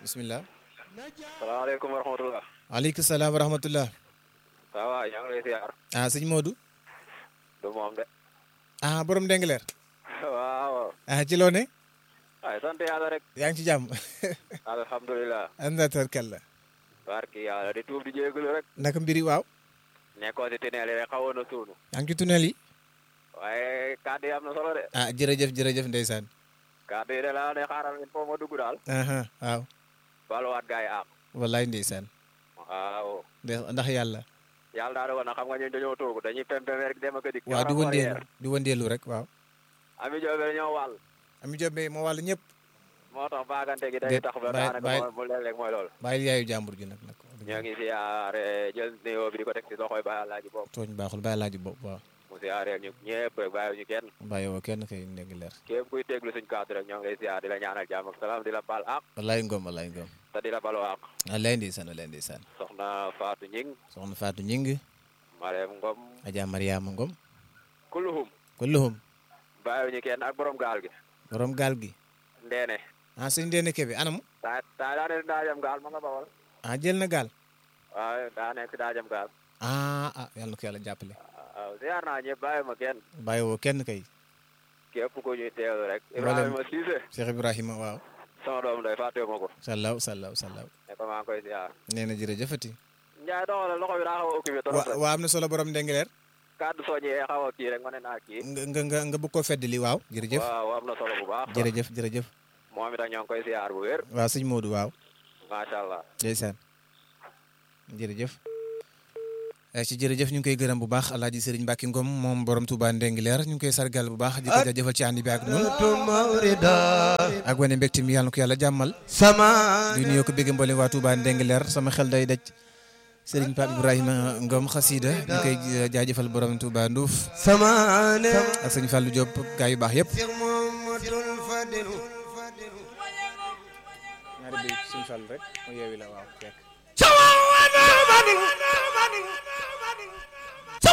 bisimilah. salaamaaleykum wa rahmatulah. waaleykum salaam wa rahmatullah. ça va yaa ngi lay ziar. ah sëñ Modou. du moom de. ah borom Ndengler. waaw. ah ci loo ne. ay sant yàlla rek. yaa ngi ci jàmm. alhamdulilah. anda tarkalla. barki yàlla di tuub di jégalu rek. naka mbiri waaw. nekkoon si tunnel yi rek xawoon na suunu. yaa ngi ci tunnel yi. waaye kàddu yi am na solo de. ah jërëjëf jërëjëf ndeysaan. kàddu yi de la ne xaaral il faut ma dugg daal. aha waaw. baluwaat gars yi àq. wallaay ndeysaan. waaw. ndax ndax yàlla. yàlla daa doon na xam nga ñun dañoo toogu dañuy pempem rek dem ak a dikk. waaw di wëndeelu di wëndeelu rek waaw. Ami Diop ñoo wàll. Ami Diop moo wàll ñëpp. moo tax baagante gi day Déet, tax ba bàyyi- daanaka bàyyi- mu léeg-léeg mooy loolu. bàyyil yaayu jàmbur ji nag nag. ñoo ngi siyaare jël nuyoo bi di ko teg si loxoy Baye Alaaji bopp tooñ baaxul bàyyi laaji bopp waaw. mu siyaareel ñu ñëpp rek bàyyi ñu kenn bàyyiwoo kenn kay Ndengler. képp kuy déglu suñ kàddu rek ñoo ngi lay siyaar di la ñaanal jàmm ak salaam di la baal àq wallaay ngom wallaay ngom. te di la baloo àq wallaay ndeysaan wallaay ndeysaan. soxna Fatou Ñing soxna Fatou Ñing. Marème Ngom Adja Mariama Ngom. kulluhum kulluhum. bàyyi ñu kenn ak borom gaal gi borom gaal gi. ndeene ah sëñ Ndéné Kébé anam. taa taa daa ne daa jam gaal ma nga bawal ah jël na gaal. waaw daa nekk daa jam gaal ah ah yàlla na ko yàlla jàppale. waaw siyaar naa ñëpp bàyyi ma kenn bàyyiwoo kenn kay. képp ku ñuy teewlu rek Mboolem- Ibrahima Cissé Cheikh Ibrahima waaw. sama doom day fàtte ma ko sallaw sallaw sallaw. ne ko maa ngi koy siyaar nee na jërëjëfati. Njaay doxalal loxo bi daa xaw a occupé trop wa rek waa am na solo borom Ndengler. kàddu soññee xaw a kii rek ma ne naa kii nga nga nga nga bëgg koo feddali waaw. jërëjëf waaw am na solo bu baax jërëjëf jërëjëf. moom itam ñoo ngi koy siyaar bu wér waaw sëñ Modou waaw. macha allah ndeysaan jërëjëf. Eh, ci jërëjëf ñu ngi koy gërëm bu baax Alaaji Sëriñ Mbàkke Ngom moom borom Touba Ndengler ñu ngi koy sargal bu baax di ko jaajëfal ci ànd bi ak ñun ak wane mbégte mi yàlla na ko yàlla jàmmal sama di nuyoo ko bégg mboole waa Touba Ndengler sama xel day daj Sëriñ Pape Ibrahima Ngom xasida ñu koy jaajëfal borom Touba Ndouf sama ne ak sëñ Fallou Diop gaa yu baax yëpp Cheikh Muhammadul Fadil ñaari béy sëñ Fallou rek mu yeewi la waaw